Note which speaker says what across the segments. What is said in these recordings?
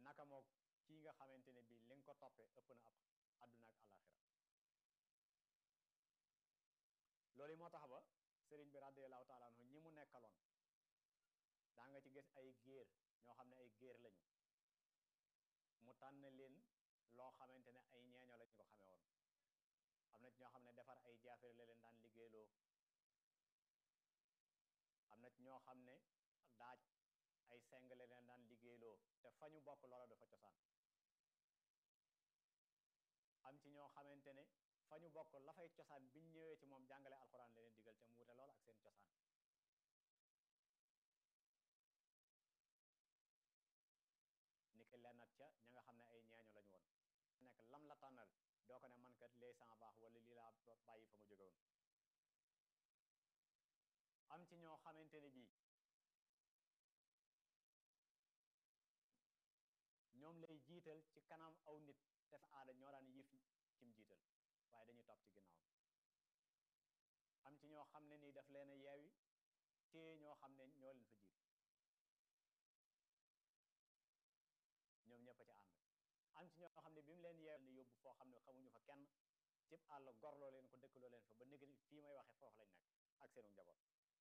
Speaker 1: naka moo kii nga xamante ne bii li nga ko toppee ëpp na ab àdduna ak alaxira loolu moo tax ba sëriñ bi radiallahu taala anhu ñi mu nekkaloon daa nga ci gis ay géer ñoo xam ne ay géer lañu mu tànn leen loo xamante ne ay ñeeño lañu ko xamee woon am na ci ñoo xam ne defar ay jaafere la leen daan liggéeyloo am na ci ñoo xam ne daaj ay seng la leen daan liggéeyloo te fa ñu bokk loola dafa cosaan am ci ñoo xamante ne fa ñu bokk la fay cosaan biñ ñëwee ci moom jàngale alxuraan la leen digal te mu wute lool ak seen cosaan ni ki lennat ca ña nga xam ne ay ñeeño lañu woon nekk lam la tànnal doo ko ne man kat lee sans baax wala lii laa bàyyi fa mu jóge woon am ci ñoo xamante ne bii ñoom lay jiital ci kanam aw nit te fa aada ñoo daan yëf kim jiital waaye dañuy topp ci ginnaaw am ci ñoo xam ne nii daf leen a yeewi te ñoo xam ne ñoo leen fa jiitu ñoom ñëpp a ca ànd am ci ñoo xam ne bi mu leen yeewi ne yóbbu foo xam ne xamuñu fa kenn cib àll gorloo leen ko dëkkaloo leen fa ba négg fii may waxee foofu lañ nekk ak seenu njaboot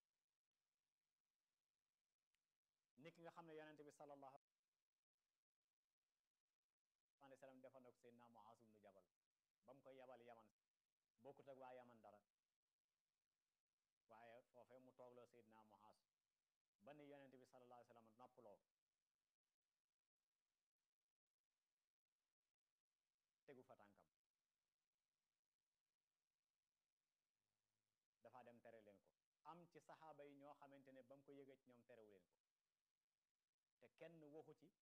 Speaker 1: nit ki nga xam ne yonente bi sallallahu alayhi wa sallam defoon na ko Seydina Muaaz ibnu Jabal ba mu koy yabal yaman bokkut ak waa yaman dara waaye foofee mu toogloo Seydina Muaaz ba ni yonente bi sallallahu alayhi wa sallam noppaloo tegu fa tànkam dafa dem tere leen ko am ci saxaaba yi ñoo xamante ne ba mu ko yëgee ci ñoom terewu leen ko te kenn waxu ci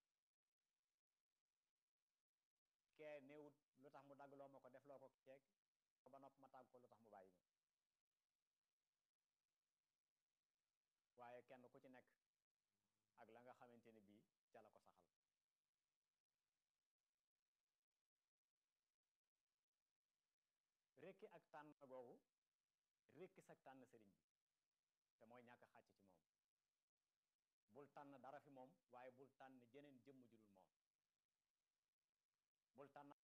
Speaker 1: kee néewut lu tax mu daggloo ma ko def loo ko keeg ba nopp ma tàgg ko lu tax mu bàyyi ma waaye kenn ku ci nekk ak la nga xamante ne bii ca la ko saxal rekki ak tànn googu rekki sak tànn sëriñ bi te mooy ñàkk xàcc ci moom bul tànn dara fi moom waaye bul tànn jeneen jëmm ju dul moom bul tànn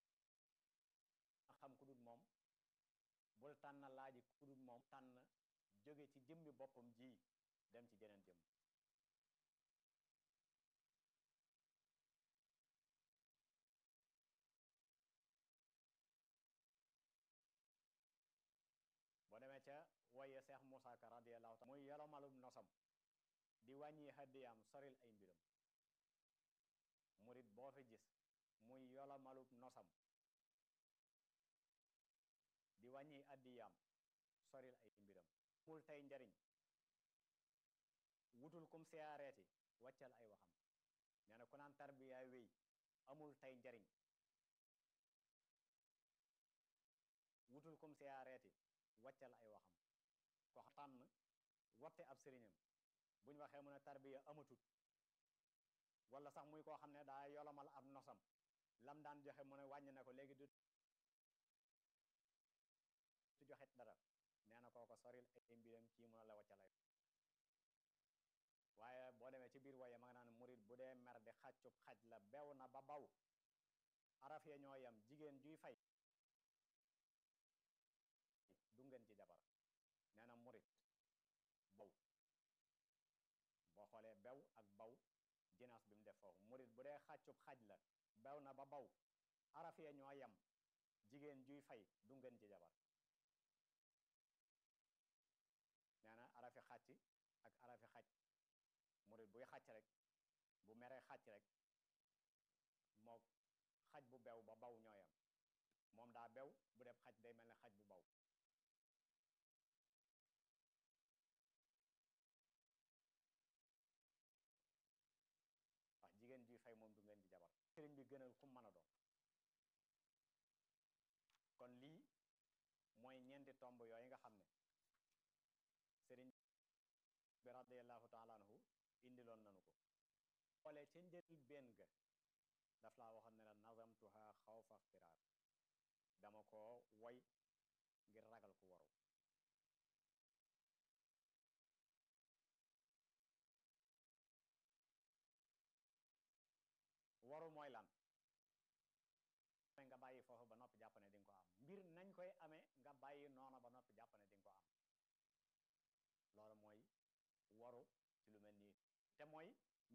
Speaker 1: xam ku dul moom bul tànn laaji ku dul moom tànn jóge ci jëmmi boppam ji dem ci jeneen jëmm boo demee ca waye Seex Muusaa Ka radiyallahu taala muy yolomalum nosam di wàññi hadiyaam soril ay mbiram murit boo fi gis muy yolomalub nosam di wàññi addiyaam soril ay mbiram mul tey njariñ wutul kum siyaareeti wàccal ay waxam nee na ku naan tarbiyaa wéy amul tey njariñ wutul kum siyaareeti wàccal ay waxam ko tànn watte ab sëriñam bu ñu waxee mu ne tarbiya amatut wala sax muy koo xam ne daa yolomal ab nosam lam daan joxe mu ne wàññi na ko léegi du tu joxet dara nee na kooko soril ay mbiram kii mun a la wàccal ay waaye boo demee ci biir waye ma nga naan murit bu dee mer di xàccub xaj la bew na ba baw araf ya ñoo yam jigéen juy fay du ngeen ci jabar nee na murit baw boo xoolee bew ak baw jinaas bi mu def foofu murit bu dee xàccub xaj la bew na ba baw araf ya ñoo yam jigéen juy fay du ngeen ci jabar nee na arafi xàcc ak arafi xaj murit buy xàcc rek bu meree xàcc rek moo xaj bu bew ba baw ñooyam moom daa bew bu def xaj day mel ne xaj bu baw wax jigéen juy fay moom du ngeen di jabar sëriñ bi gënal ku mën a doon kon lii mooy ñeenti tomb yooyu nga xam ne sëriñ bi radiallahu taala anhu indiloon nanu ko xoolee ca njël benn ga daf laa waxoon ne la nazamtuha xawfa ixtiraar dama ko woy ngir ragal ku waru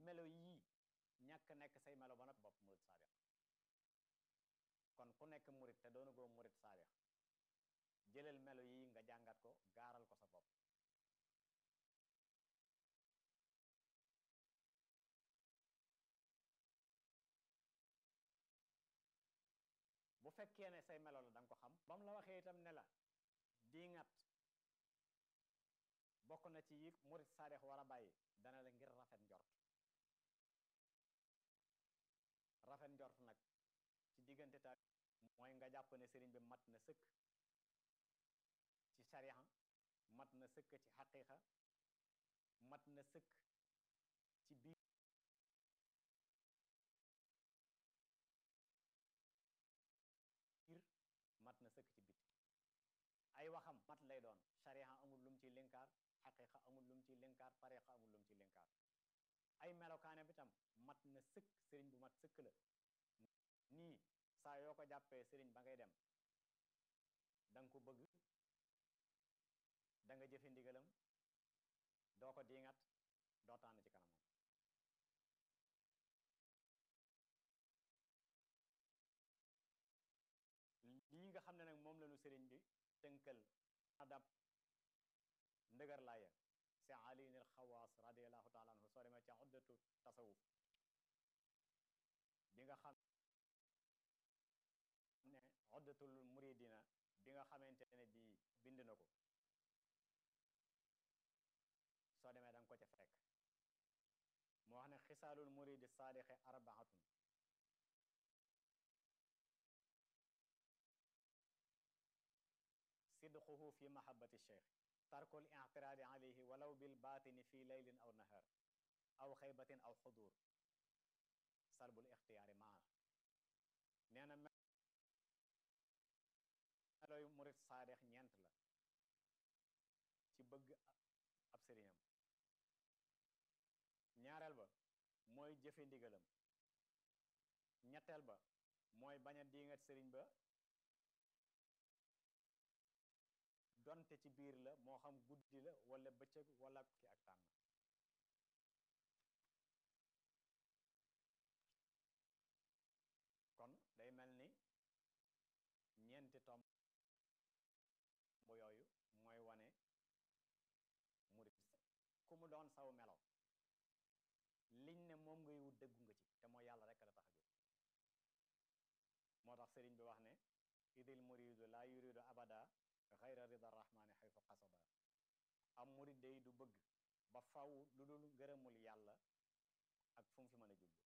Speaker 1: melo yii ñàkk nekk say melo ba noppi bopp murit saadix kon ku nekk murit te doona goo murit saadix jëlal melo yii nga jàngat ko gaaral ko sa bopp bu fekkee ne say melo la da nga ko xam ba mu la waxee itam ne la diingat bokk na ci yi murit saadix war a bàyyi dana la ngir rafet njort rafet njort nag ci diggante ta mooy nga jàpp ne sëriñ bi mat na sëkk ci sariya mat na sëkk ci xaqiiqa mat na sëkk ci biir mat na sëkk ci biti ay waxam mat lay doon sariya amul lum ci linkaar xaqiiqa amul lum ci linkaar tariqa amul lum ci linkaar ay melokaane bi tam mat na sëkk sëriñ bu mat sëkk la nii saa yoo ko jàppee sëriñ ba ngay dem danga ko bëgg da nga jëfe ndigalam doo ko diingat doo tànn ci kanamam lii nga xam ne nag moom lañu sëriñ bi tënkal adab ndëgër laaya si aliin al xawaas radiallahu taala anhu soo demee ca uddatu tasawuf bi nga xam ne uddatul muridina bi nga xamante ne bi bind na ko soo demee danga ko ca fekk moo wax ne xisaalul muridi saadiqi arbaatun sidquhu fi mahabbati cheikh tarkul i'tiraadi alayhi walaw bil baatini fi leylin aw nahar aw xaybatin aw xudur salbul ixtiyaari maa nee na meloy murid saadex ñeent la ci bëgg ab sëriñam ñaareel ba mooy jëfe ndigalam ñetteel ba mooy bañ a diingat sëriñ ba donte ci biir la moo xam guddi la wala bëccëg wala ki ak tànn kon day mel ni ñeenti tomb yooyu mooy wane murit ku mu doon saw melo liñ ne moom ngay wut dëggu nga ci te mooy yàlla rekk la tax a jóg moo tax sëriñ bi wax ne idil muridu la yuridu abada xayra rida rahmani xaytu qasada am murid day du bëgg ba faw lu dul ngërëmul yàlla ak fu mu fi mën a jublu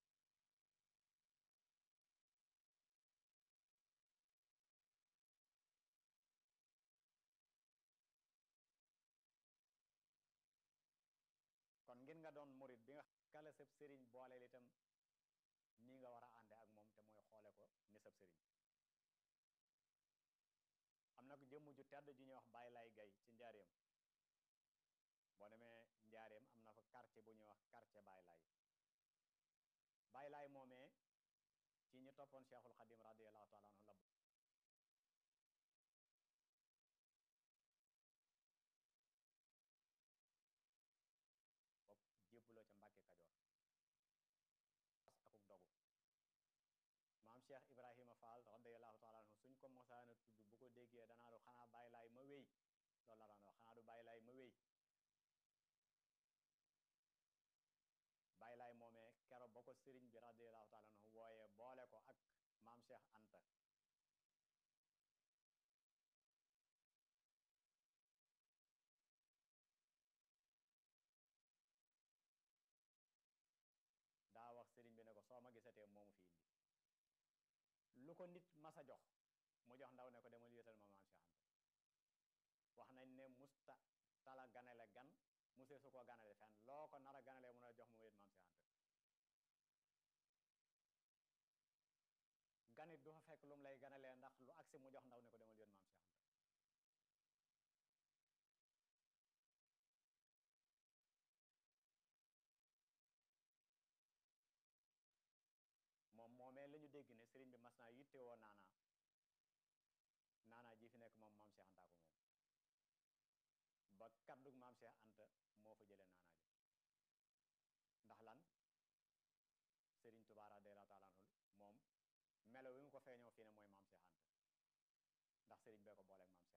Speaker 1: kon ngir nga doon murid bi nga kala sab sëriñ booleel itam nii nga war a ànde ak moom te mooy xoole ko ni sab sëriñ am na ko jëmm ju tedd ju ñuy wax Baay Laay Gay ci njaareem boo demee njaareem am na fa quartier bu ñuy wax quartier Baay Laay Baay Laay moomee ci ñu toppoon Cheikhul Xadim radiallahu taala anhu la bokk jébbuloo ca Mbàkke Kajoor akuk dogu maam Cheikh Ibrahima Fall radiallahu taala anhu suñ ko mosaana tudd bu ko déggee danaa du xanaa bàyyi laay ma wéy loolu la daan wax xanaa du bàyyi laay ma wéy bàyyi laay moomee kero ba ko sëriñ bi radiallahu taala anhu wooyee boole ko ak maam Cheikh Anta daa wax sëriñ bi ne ko soo ma gisatee moomu fi indi lu ko nit masa jox mu jox ndaw ne ko demal yéetal ma maam Cheikh Anta wax nañ ne musta tala ganale gan musee su ko ganale fenn loo ko nar a ganale mun a jox mu wéet maam Cheikh Anta ganit du fa fekk lu mu lay ganalee ndax lu agsi mu jox ndaw ne ko demal yéet maam Cheikh Anta moom moomee la ñu dégg ne sëriñ bi mas naa yitte woo naanaa naanaa ji fi nekk moom maam Cheikh Anta ko moom ba kaddug maam Cheikh Anta moo fa jëlee naanaa ji ndax lan fii ne mooy maam Cheikh Anta ndax sëriñ bee ko booleeg maam Cheikh